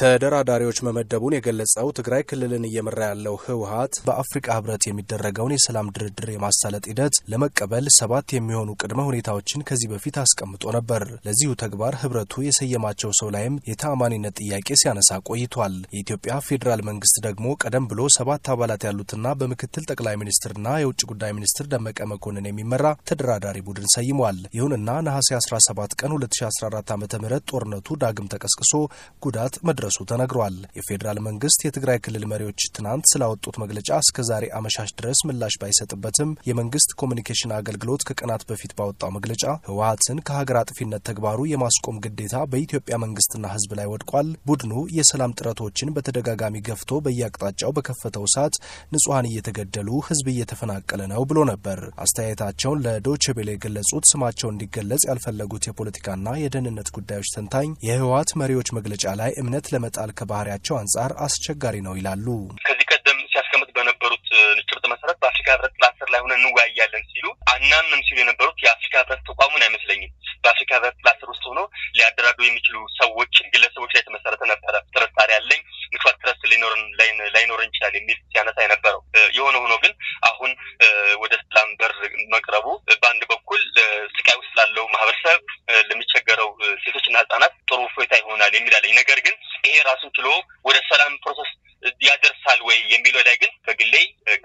ተደራዳሪዎች መመደቡን የገለጸው ትግራይ ክልልን እየመራ ያለው ህወሀት በአፍሪቃ ህብረት የሚደረገውን የሰላም ድርድር የማሳለጥ ሂደት ለመቀበል ሰባት የሚሆኑ ቅድመ ሁኔታዎችን ከዚህ በፊት አስቀምጦ ነበር። ለዚሁ ተግባር ህብረቱ የሰየማቸው ሰው ላይም የተአማኒነት ጥያቄ ሲያነሳ ቆይቷል። የኢትዮጵያ ፌዴራል መንግስት ደግሞ ቀደም ብሎ ሰባት አባላት ያሉትና በምክትል ጠቅላይ ሚኒስትርና የውጭ ጉዳይ ሚኒስትር ደመቀ መኮንን የሚመራ ተደራዳሪ ቡድን ሰይሟል። ይሁንና ነሐሴ 17 ቀን 2014 ዓ ም ጦርነቱ ዳግም ተቀስቅሶ ጉዳት መድረሱ ተነግሯል። የፌዴራል መንግስት የትግራይ ክልል መሪዎች ትናንት ስላወጡት መግለጫ እስከ ዛሬ አመሻሽ ድረስ ምላሽ ባይሰጥበትም የመንግስት ኮሚኒኬሽን አገልግሎት ከቀናት በፊት ባወጣው መግለጫ ህወሀትን ከሀገር አጥፊነት ተግባሩ የማስቆም ግዴታ በኢትዮጵያ መንግስትና ህዝብ ላይ ወድቋል። ቡድኑ የሰላም ጥረቶችን በተደጋጋሚ ገፍቶ በየአቅጣጫው በከፈተው እሳት ንጹሐን እየተገደሉ ህዝብ እየተፈናቀለ ነው ብሎ ነበር። አስተያየታቸውን ለዶይቼ ቬለ የገለጹት ስማቸው እንዲገለጽ ያልፈለጉት የፖለቲካና የደህንነት ጉዳዮች ተንታኝ የህወሀት መሪዎች መግለጫ ላይ እምነት ለመጣል ከባህሪያቸው አንጻር አስቸጋሪ ነው ይላሉ። ከዚህ ቀደም ሲያስቀምጥ በነበሩት ጭብጥ መሰረት በአፍሪካ ህብረት ጥላ ስር ላይ ሆነን እንወያያለን ሲሉ አናምንም ሲሉ የነበሩት የአፍሪካ ህብረት ተቋሙን አይመስለኝም። በአፍሪካ ህብረት ጥላ ስር ውስጥ ሆኖ ሊያደራዱ የሚችሉ ሰዎች፣ ግለሰቦች ላይ የተመሰረተ ነበረ ጥርጣሬ ያለኝ ምክንያት ትረስ ላይኖረን ይችላል የሚል ሲያነሳ የነበረው የሆነ ሆኖ ግን አሁን ወደ ሰላም በር መቅረቡ በአንድ በኩል ስቃይ ውስጥ ላለው ማህበረሰብ ለሚቸገረው ሴቶችና ህጻናት ጥሩ እፎይታ ይሆናል የሚል አለኝ። ነገር ግን ይሄ ራሱን ችሎ ወደ ሰላም ፕሮሰስ ያደርሳል ወይ የሚለው ላይ ግን በግሌ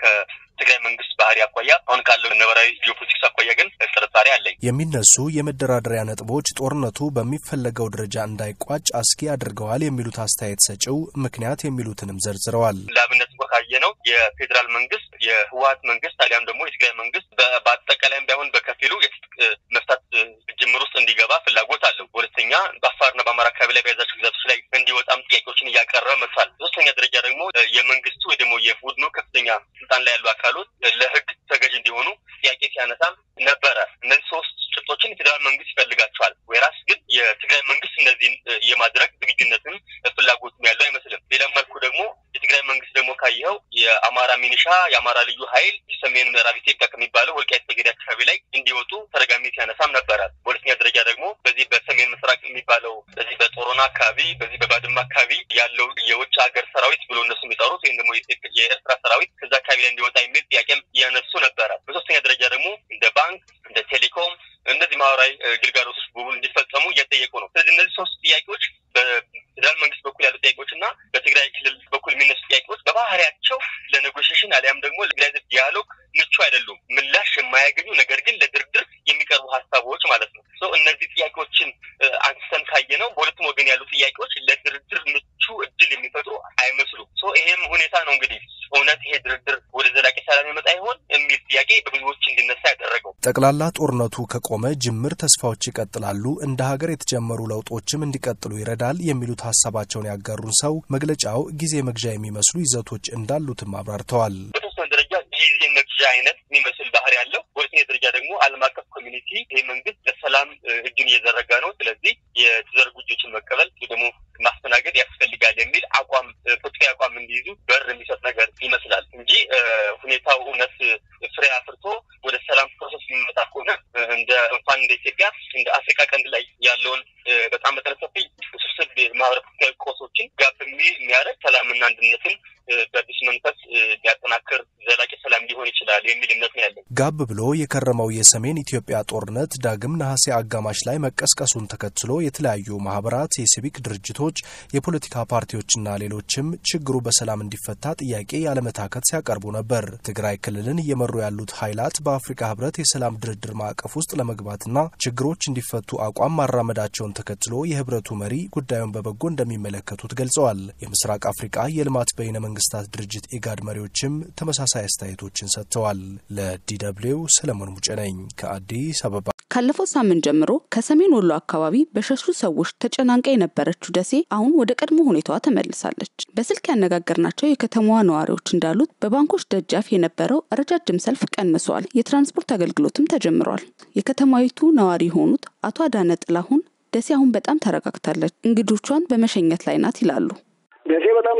ከትግራይ መንግስት ባህሪ አኳያ አሁን ካለው ነባራዊ ጂኦፖለቲክስ አኳያ ግን ጥርጣሬ አለኝ። የሚነሱ የመደራደሪያ ነጥቦች ጦርነቱ በሚፈለገው ደረጃ እንዳይቋጭ አስጊ አድርገዋል የሚሉት አስተያየት ሰጪው ምክንያት የሚሉትንም ዘርዝረዋል። ለአብነት እንኳ ካየ ነው የፌዴራል መንግስት የህወሀት መንግስት አሊያም ደግሞ የትግራይ መንግስት በአጠቃላይም ባይሆን በከፊሉ የትጥቅ መፍታት ጅምር ውስጥ እንዲገባ ፍላጎት አለው። በሁለተኛ በአፋርና በአማራ አካባቢ ላይ በያዛቸው ግዛቶች ላይ እንዲወጣም ጥያቄዎችን እያቀረበ መጥቷል። በሶስተኛ ደረጃ ደግሞ የመንግስቱ ወይ ደግሞ የቡድኑ ከፍተኛ ስልጣን ላይ ያሉ አካሎች ለህግ ተገዥ እንዲሆኑ ጥያቄ ሲያነሳም ነበረ። እነዚህ ሶስት ጭብጦችን የፌዴራል መንግስት ይፈልጋቸዋል። ወይራስ ግን የትግራይ መንግስት እነዚህን የማድረግ ዝግጁነትም ፍላጎትም ያለው አይመስልም። ሌላም መልኩ ደግሞ የትግራይ መንግስት ደግሞ ካየኸው የአማራ ሚኒሻ፣ የአማራ ልዩ ኃይል ሰሜን ምዕራብ ኢትዮጵያ ከሚባለው ወልቃይት ጠገዴ አካባቢ ላይ እንዲወጡ ተደጋጋሚ ሲያነሳም ነበረ። በሁለተኛ ደረጃ ደግሞ በዚህ በሰሜን ምስራቅ የሚባለው በዚህ በጦሮና አካባቢ በዚህ በባድማ አካባቢ ያለው የውጭ ሀገር ሰራዊት ብሎ እነሱ የሚጠሩት ወይም ደግሞ የኤርትራ ሰራዊት ከዛ አካባቢ ላይ እንዲወጣ የሚል ጥያቄም እያነሱ ነበረ። በሶስተኛ ደረጃ ደግሞ እንደ ባንክ፣ እንደ ቴሌኮም እነዚህ ማህበራዊ ግልጋሎቶች በሙሉ እንዲፈጸሙ እየጠየቁ ነው። ስለዚህ እነዚህ ሶስት ጥያቄዎች በፌዴራል መንግስት በኩል ያሉ ጥያቄዎች እና በትግራይ ክልል በኩል የሚነሱ ጥያቄዎች በባህሪያቸው ለኔጎሽሽን አሊያም ደግሞ ለትግራይ ዲያሎግ ምቹ አይደሉም። ምላሽ የማያገኙ ነገር ግን ለድርድር የሚቀርቡ ሀሳቦች ማለት ነው። እነዚህ ጥያቄዎችን አንስተን ካየ ነው በሁለቱም ወገን ያሉ ጥያቄዎች ለድርድር ምቹ እድል የሚፈጥሩ አይመስሉም። ይሄም ሁኔታ ነው እንግዲህ እውነት ይሄ ድርድር ወደ ዘላቂ ሰላም ይመጣ ይሆን የሚል ጥያቄ በብዙዎች እንዲነሳ ያደረገው። ጠቅላላ ጦርነቱ ከቆመ ጅምር ተስፋዎች ይቀጥላሉ፣ እንደ ሀገር የተጀመሩ ለውጦችም እንዲቀጥሉ ይረዳል የሚሉት ሀሳባቸውን ያጋሩን ሰው መግለጫው ጊዜ መግዣ የሚመስሉ ይዘቶች እንዳሉትም አብራርተዋል። በተወሰነ ደረጃ ጊዜ መግዣ አይነት የሚመስል ባህሪ ያለው፣ በሁለተኛ ደረጃ ደግሞ ዓለም አቀፍ ኮሚኒቲ ይህ መንግስት ለሰላም እጁን እየዘረጋ ነው፣ ስለዚህ የተዘረጉ እጆችን መቀበል ደግሞ ማስተናገድ ያስፈልጋል የሚል አቋም ፖለቲካዊ አቋም እንዲይዙ በር የሚሰጥ ነገር ይመስላል እንጂ ሁኔታው እውነት ፍሬ አፍርቶ ወደ ሰላም ፕሮሰስ የሚመጣ ከሆነ እንደ እንኳን እንደ ኢትዮጵያ እንደ አፍሪካ ቀንድ ላይ ያለውን በጣም መጠነ ሰፊ ውስብስብ ማህበረ ፖለቲካዊ ቆሶችን ጋብ የሚያደርግ ሰላምና አንድነትን በአዲስ መንፈስ ሊያጠናክር ዘላቂ ሰላም ሊሆን ይችላል የሚል እምነት ነው ያለን። ጋብ ብሎ የከረመው የሰሜን ኢትዮጵያ ጦርነት ዳግም ነሐሴ አጋማሽ ላይ መቀስቀሱን ተከትሎ የተለያዩ ማህበራት፣ የሲቪክ ድርጅቶች፣ የፖለቲካ ፓርቲዎችና ሌሎችም ችግሩ በሰላም እንዲፈታ ጥያቄ ያለመታከት ሲያቀርቡ ነበር። ትግራይ ክልልን እየመሩ ያሉት ኃይላት በአፍሪካ ህብረት የሰላም ድርድር ማዕቀፍ ውስጥ ለመግባትና ችግሮች እንዲፈቱ አቋም ማራመዳቸውን ተከትሎ የህብረቱ መሪ ጉዳዩን በበጎ እንደሚመለከቱት ገልጸዋል። የምስራቅ አፍሪካ የልማት በይነ መንግስታት ድርጅት ኢጋድ መሪዎችም ተመሳሳይ አስተያየቶችን ሰጥተዋል። ለዲደብሊው ሰለሞን ሙጬ ነኝ ከአዲስ አበባ። ካለፈው ሳምንት ጀምሮ ከሰሜን ወሎ አካባቢ በሸሹ ሰዎች ተጨናንቃ የነበረችው ደሴ አሁን ወደ ቀድሞ ሁኔታዋ ተመልሳለች። በስልክ ያነጋገርናቸው የከተማዋ ነዋሪዎች እንዳሉት በባንኮች ደጃፍ የነበረው ረጃጅም ሰልፍ ቀንሷል። የትራንስፖርት አገልግሎትም ተጀምሯል። የከተማይቱ ነዋሪ የሆኑት አቶ አዳነ ጥላሁን ደሴ አሁን በጣም ተረጋግታለች፣ እንግዶቿን በመሸኘት ላይ ናት ይላሉ። ደሴ በጣም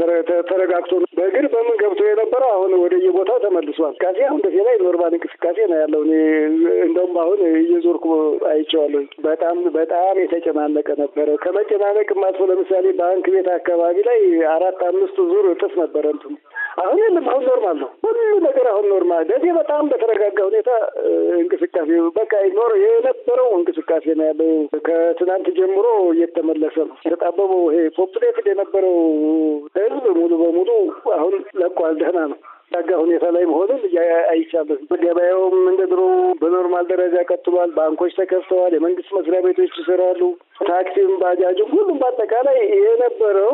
ተረጋግቶ በእግር በምን ገብቶ የነበረው አሁን ወደ የቦታው ተመልሷል። እንቅስቃሴ አሁን ደሴ ላይ ኖርማል እንቅስቃሴ ነው ያለው። እንደ እንደውም አሁን እየዞርኩ አይቼዋለሁ። በጣም በጣም የተጨናነቀ ነበረ። ከመጨናነቅ አልፎ ለምሳሌ ባንክ ቤት አካባቢ ላይ አራት አምስት ዙር እጥፍ ነበረ እንትኑ አሁን የለም። አሁን ኖርማል ነው ሁሉ ነገር አሁን ኖርማል። ደሴ በጣም በተረጋጋ ሁኔታ እንቅስቃሴ በቃ ኖር የነበረው እንቅስቃሴ ነው ያለው። ከትናንት ጀምሮ እየተመለሰ ነው። የተጣበበው ይሄ ፖፕሌትድ የነበረው ህዝብ ሙሉ በሙሉ አሁን ለቋል። ደህና ነው። ዳጋ ሁኔታ ላይ መሆኑን አይቻለሁ። ገበያውም እንደ ድሮ በኖርማል ደረጃ ቀጥሏል። ባንኮች ተከፍተዋል። የመንግስት መስሪያ ቤቶች ይሰራሉ። ታክሲም፣ ባጃጅም ሁሉም በአጠቃላይ የነበረው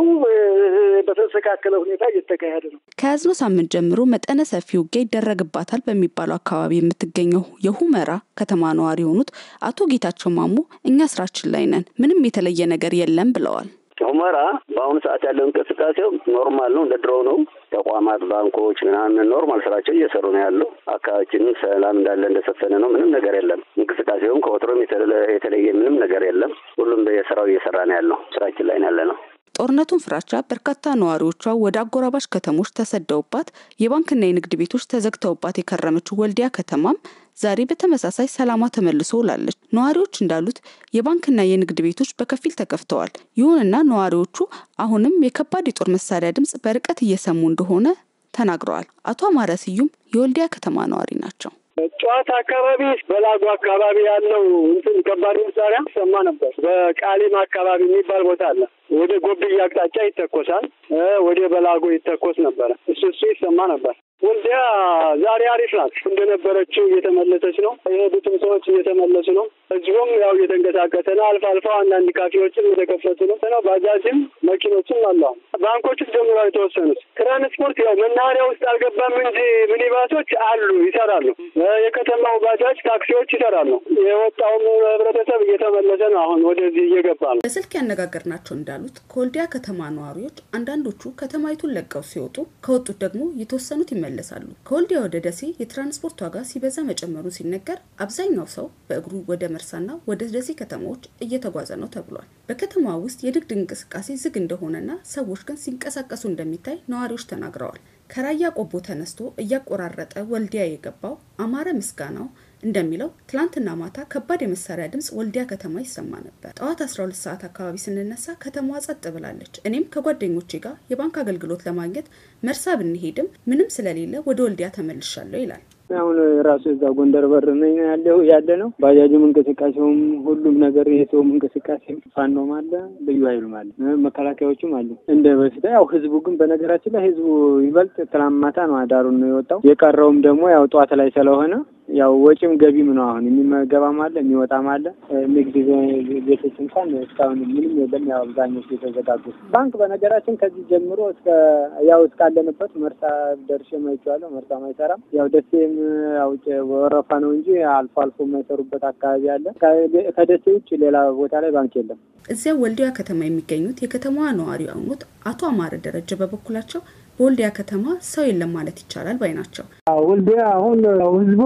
በተስተካከለ ሁኔታ እየተካሄደ ነው። ከያዝነው ሳምንት ጀምሮ መጠነ ሰፊ ውጊያ ይደረግባታል በሚባለው አካባቢ የምትገኘው የሁመራ ከተማ ነዋሪ የሆኑት አቶ ጌታቸው ማሞ እኛ ስራችን ላይ ነን፣ ምንም የተለየ ነገር የለም ብለዋል። ሁመራ በአሁኑ ሰዓት ያለው እንቅስቃሴው ኖርማል ነው፣ እንደ ድሮ ነው። ተቋማት፣ ባንኮች ምናምን ኖርማል ስራቸው እየሰሩ ነው ያለው። አካባቢያችንም ሰላም እንዳለ እንደሰፈነ ነው። ምንም ነገር የለም። እንቅስቃሴውም ከወትሮም የተለየ ምንም ነገር የለም። ሁሉም የስራው እየሰራ ነው ያለው። ስራችን ላይ ነው ያለ ነው። ጦርነቱን ፍራቻ በርካታ ነዋሪዎቿ ወደ አጎራባሽ ከተሞች ተሰደውባት የባንክና የንግድ ቤቶች ተዘግተውባት የከረመችው ወልዲያ ከተማም ዛሬ በተመሳሳይ ሰላሟ ተመልሶ ውላለች። ነዋሪዎች እንዳሉት የባንክና የንግድ ቤቶች በከፊል ተከፍተዋል። ይሁንና ነዋሪዎቹ አሁንም የከባድ የጦር መሳሪያ ድምጽ በርቀት እየሰሙ እንደሆነ ተናግረዋል። አቶ አማረ ስዩም የወልዲያ ከተማ ነዋሪ ናቸው። ጠዋት አካባቢ በላጎ አካባቢ ያለው እንትን ከባድ መሳሪያ ይሰማ ነበር። በቃሊም አካባቢ የሚባል ቦታ አለ። ወደ ጎብዬ አቅጣጫ ይተኮሳል። ወደ በላጎ ይተኮስ ነበረ። እሱ እሱ ይሰማ ነበር። ወልዲያ ዛሬ አሪፍ ናት። እንደነበረችው እየተመለሰች ነው። የሄዱትም ሰዎች እየተመለሱ ነው። ህዝቡም ያው እየተንቀሳቀሰ ነው። አልፎ አልፎ አንዳንድ ካፌዎችም እየተከፈቱ ነው ነው ባጃጅም መኪኖችም አሉ። ባንኮችም ጀምሮ የተወሰኑት ትራንስፖርት ያው መናኸሪያ ውስጥ አልገባም እንጂ ሚኒባሶች አሉ፣ ይሰራሉ። የከተማው ባጃጅ ታክሲዎች ይሰራሉ። የወጣውም ህብረተሰብ እየተመለሰ ነው። አሁን ወደዚህ እየገባ ነው። በስልክ ያነጋገርናቸው እንዳሉት ከወልዲያ ከተማ ነዋሪዎች አንዳንዶቹ ከተማይቱን ለቀው ሲወጡ፣ ከወጡት ደግሞ የተወሰኑት ይመለሳሉ። ከወልዲያ ወደ ደሴ የትራንስፖርት ዋጋ ሲበዛ መጨመሩ ሲነገር አብዛኛው ሰው በእግሩ ወደ መርሳና ወደ ደሴ ከተማዎች እየተጓዘ ነው ተብሏል። በከተማዋ ውስጥ የንግድ እንቅስቃሴ ዝግ እንደሆነና ሰዎች ግን ሲንቀሳቀሱ እንደሚታይ ነዋሪዎች ተናግረዋል። ከራያ ቆቦ ተነስቶ እያቆራረጠ ወልዲያ የገባው አማረ ምስጋናው እንደሚለው ትላንትና ማታ ከባድ የመሳሪያ ድምፅ ወልዲያ ከተማ ይሰማ ነበር። ጠዋት 12 ሰዓት አካባቢ ስንነሳ ከተማዋ ጸጥ ብላለች። እኔም ከጓደኞቼ ጋር የባንክ አገልግሎት ለማግኘት መርሳ ብንሄድም ምንም ስለሌለ ወደ ወልዲያ ተመልሻለሁ ይላል። አሁን ራሱ እዛ ጎንደር በር ነኝ ያለው ያለ ነው። ባጃጁም እንቅስቃሴውም ሁሉም ነገር የሰውም እንቅስቃሴ ፋኖም አለ፣ ልዩ ኃይሉም አለ፣ መከላከያዎቹም አሉ። እንደ በፊት ያው ህዝቡ ግን በነገራችን ላይ ህዝቡ ይበልጥ ትናንት ማታ ነው አዳሩን ነው የወጣው። የቀረውም ደግሞ ያው ጠዋት ላይ ስለሆነ ያው ወጪም ገቢም ነው። አሁን የሚገባም አለ የሚወጣም አለ። ንግድ ቤቶች እንኳን እስካሁን ምንም የለም። ያው አብዛኞቹ የተዘጋጉ ባንክ በነገራችን ከዚህ ጀምሮ እስከ ያው እስካለንበት መርሳ ደርሼ ማይቼዋለሁ። መርሳ አይሰራም። ያው ደሴም ያው ወረፋ ነው እንጂ አልፎ አልፎ የማይሰሩበት አካባቢ አለ። ከደሴ ውጭ ሌላ ቦታ ላይ ባንክ የለም። እዚያ ወልዲያ ከተማ የሚገኙት የከተማዋ ነዋሪ የሆኑት አቶ አማረ ደረጀ በበኩላቸው በወልዲያ ከተማ ሰው የለም ማለት ይቻላል ባይ ናቸው። ወልዲያ አሁን ህዝቡ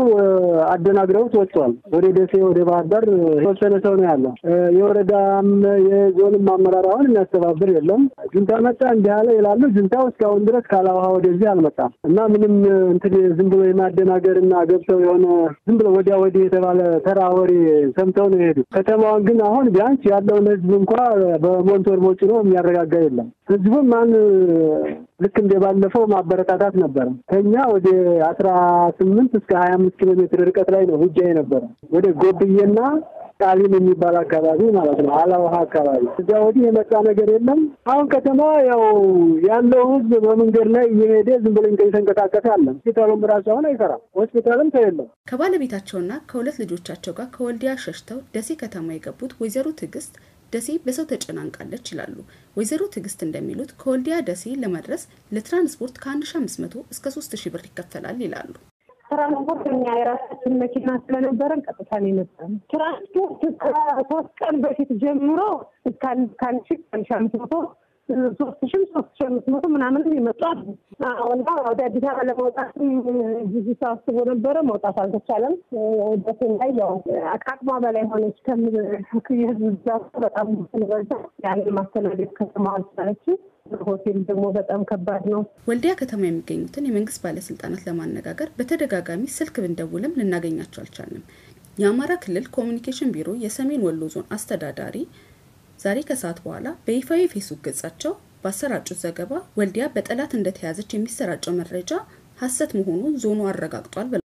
አደናግረውት ወጥቷል። ወደ ደሴ፣ ወደ ባህር ዳር የተወሰነ ሰው ነው ያለው። የወረዳም የዞንም አመራር አሁን የሚያስተባብር የለም። ጁንታ መጣ እንዲህ አለ ይላሉ። ጁንታው እስካሁን ድረስ ካላውሃ ወደዚህ አልመጣም እና ምንም እንትን ዝም ብሎ የማደናገር እና ገብተው የሆነ ዝም ብሎ ወዲያ ወዲህ የተባለ ተራ ወሬ ሰምተው ነው የሄዱ። ከተማዋን ግን አሁን ቢያንስ ያለውን ህዝብ እንኳ በሞንቶር ሞጭኖ የሚያረጋጋ የለም። ህዝቡም ማን ልክ እንደ ባለፈው ማበረታታት ነበረ። ከኛ ወደ አስራ ስምንት እስከ ሀያ አምስት ኪሎ ሜትር ርቀት ላይ ነው ውጊያ የነበረ ወደ ጎብዬና ቃሊም የሚባል አካባቢ ማለት ነው። አላውሃ አካባቢ እዚያ ወዲህ የመጣ ነገር የለም። አሁን ከተማ ያው ያለው ህዝብ በመንገድ ላይ እየሄደ ዝም ብሎ የተንቀሳቀሰ አለ። ሆስፒታሉም ራሱ አሁን አይሰራም። ሆስፒታልም ሰው የለም። ከባለቤታቸውና ከሁለት ልጆቻቸው ጋር ከወልዲያ ሸሽተው ደሴ ከተማ የገቡት ወይዘሮ ትዕግስት ደሴ በሰው ተጨናንቃለች ይላሉ። ወይዘሮ ትዕግስት እንደሚሉት ከወልዲያ ደሴ ለመድረስ ለትራንስፖርት ከ1500 እስከ 3000 ብር ይከፈላል ይላሉ። ትራንስፖርት እኛ የራሳችን መኪና ስለነበረን ቀጥታ ነው የመጣነው። ትራንስፖርት ከሶስት ቀን በፊት ጀምሮ እስከ አንድ ሺህ አንድ ሺህ አምስት መቶ ሶስት ሺህም ሶስት ሺህ አምስት መቶ ምናምንም የመጡ አሉ። እና ወደ አዲስ አበባ ለመውጣት ብዙ ሰው አስቦ ነበረ። መውጣት አልተቻለም። ደሴም ላይ ያው ከአቅሟ በላይ ሆነች። የህዝብ ብዛቱ በጣም ስለበዛ ያንን ማስተናገድ ከተማ አልቻለችም። ሆቴል ደግሞ በጣም ከባድ ነው። ወልዲያ ከተማ የሚገኙትን የመንግስት ባለስልጣናት ለማነጋገር በተደጋጋሚ ስልክ ብንደውልም ልናገኛቸው አልቻልንም። የአማራ ክልል ኮሚኒኬሽን ቢሮ የሰሜን ወሎ ዞን አስተዳዳሪ ዛሬ ከሰዓት በኋላ በይፋዊ ፌስቡክ ገጻቸው ባሰራጩት ዘገባ ወልዲያ በጠላት እንደተያዘች የሚሰራጨው መረጃ ሐሰት መሆኑን ዞኑ አረጋግጧል